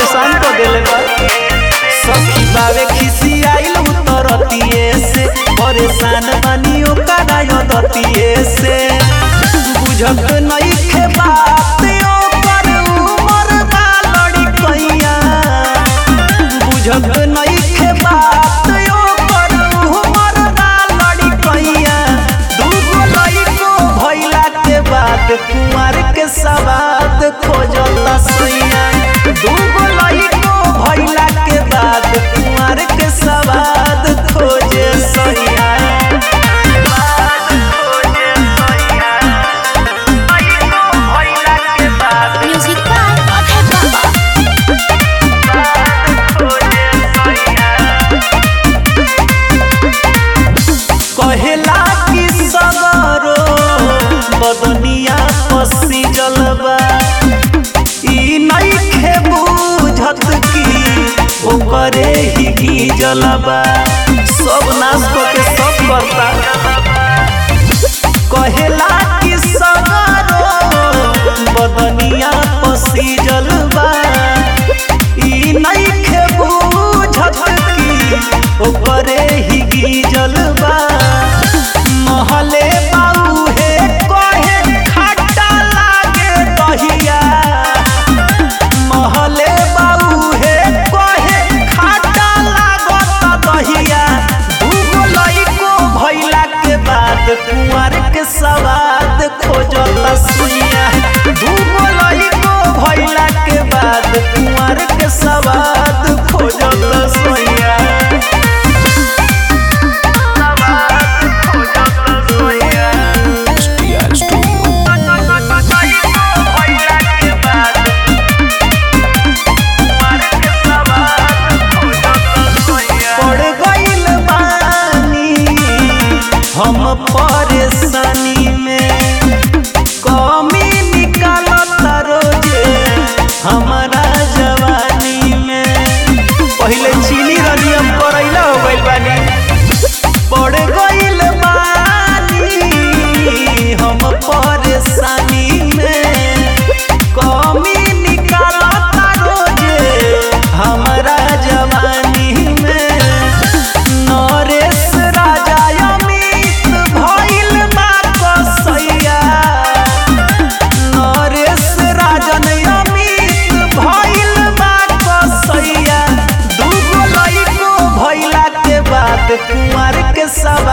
परेशान कर देले बा सखी बावे खिसी आइल उतरतिए से परेशान बानी ओकरा यदतिए से बुझत नइखे बात ओकर उमर बा लड़कइया बुझत नइखे बात ओकर उमर बा लड़कइया दूगो लइको भइला के बाद कुंवर के सवाद खोजता सैया दूगो लइको भइला के बाद कुंवर के सवाद खोजे सैया Music by Abhay Baba. कहेला कि सगरो बदनिया पसी जलबा ई नइखे बुझत कि ओकरे ही की जलबा सब नाश के सब करता कहेला कि सगरो बदनिया पसी जलबा ई नइखे बुझत कि ओकरे ही की जलबा महले बाऊ हे कहे खट्टा लागे दहिया महले बाऊ हे कहे खट्टा लागत दहिया दूगो लइको भइला के बाद कुंवर के सवाद खोजता सुइया दूगो लइको भइला के बाद कुंवर के सवाद खोजता सुइया पड़ गइल बानी हम परेशानी में कमी निकालता रोजे हमारा जवानी में पहिले चीनी रनी हम करैला हो गइल बानी पड़ गइल बानी हम परेशानी में कमी निकालता रोजे हमारा जवानी में नरेश राजा अमित भइल बा कसैया नरेश राजन अमित भइल बा कसैया दूगो लइको भइला के बाद कुंवर के सवा